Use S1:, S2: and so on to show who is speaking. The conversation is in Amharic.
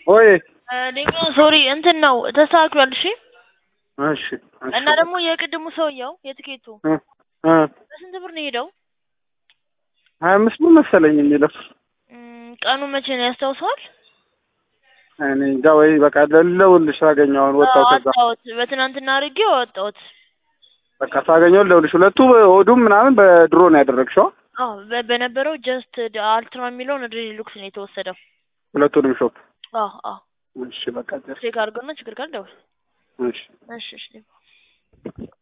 S1: ወይ
S2: ሌሎ ሶሪ እንትን ነው ተስተካክሏል። እሺ
S1: እሺ እሺ
S2: እና ደግሞ የቅድሙ ሰውየው የትኬቱ
S1: እ እ
S2: በስንት ብር ነው የሄደው?
S1: ሀያ አምስት ብር መሰለኝ የሚለው
S2: እም፣ ቀኑ መቼ ነው ያስታውሰዋል?
S1: እኔ እንጃ ወይ በቃ ልደውልልሽ ሳገኘው አሁን ወጣሁ ከዛ
S2: አወጣሁት በትናንትና አድርጌው አወጣሁት።
S1: በቃ ሳገኘው ልደውልልሽ ሁለቱ ሆዱም ምናምን በድሮ ነው ያደረግሽው
S2: አዎ በ- በነበረው ጀስት አልትራ የሚለውን ሪሉክስ ነው የተወሰደው።
S1: ሁለቱንም ሾፕ
S2: አዎ አዎ
S1: እሺ በቃ ጀር
S2: ቼክ አድርገውና ችግር ካለ ደውል።
S1: እሺ
S2: እሺ እሺ